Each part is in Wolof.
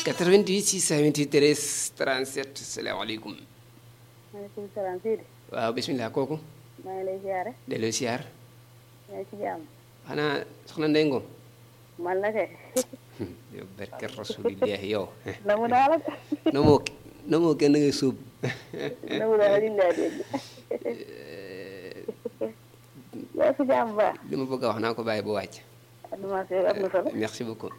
88 628 13 37 salaamaaleykum maaleykum salaam Sidi. waaw bisimilah kooku maa ngi lay ziare. delloo siyaar yaa ngi ci jàmm. xanaa soxna Ndeye Ngom man la kay. yow barke rasulillahi yow namu naa la. namoo namoo kenn ngay suub namu naa la ñu laa dégg. yaa ci jàmm baax. li ma bëgg a wax naa ko bàyyi bu wàcc animation bi am na solo. merci beaucoup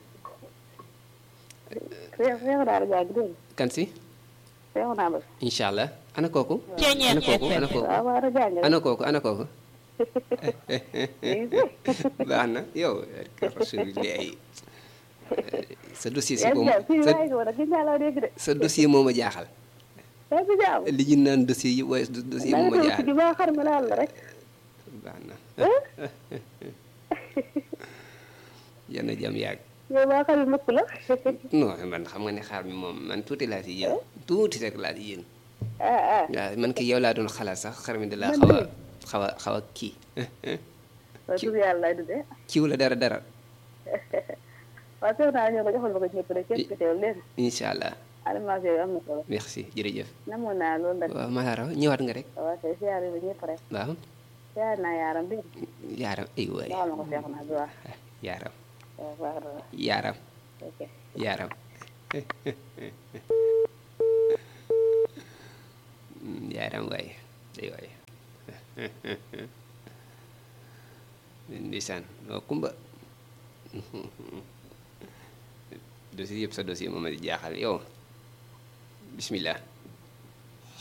feex feexu naa la jàng dégg nga. kan si feexu naa la. incha allah ana kooku ana kooku ana kooku waaw waaw rajo jàng ana kooku ana kooku ngi fi. baax na yow barke rasulillahi sa dossier si yaa ko ngi jàmm fii sa waaye ko nag gis naa la dégg de. sa dossier moo ma jaaxal yaa ci jàmm. li ñu naan dossier yi waaye dossier moo ma naa jaaxal gi ba xar ma laal la rek. baax na yal na jàmm yàgg yow ba xar mëkk la. non man xam nga ne xaar mi moom man tuuti laa ci yëg tuuti rek laa ci yëg ah ah. waaw man ki yow laa doon xalaat sax xar mi da laa Man xaw a de. xaw a xaw a kii waaw tur yàlla lay dundee. kiiw la dara dara waaw feex naa ñëw nga joxal ma ko ñëpp rek képp ku teew leen. incha allah animation bi am na solo. merci jërëjëf namoon naa loolu nag. waaw maa raw ñëwaat nga rek waaw kay siyaare bi ñëpp rek. waaw siyaare naa yaaram bi. yaaram ay waay baal ma ko feex naa bi wax. yaaram waaw baax na waaw. yaaram ok. yaaram yaaram waay ay waay ndeysaan waaw kumba dossier yëpp sa dossier moom a di jaaxal yow bismillah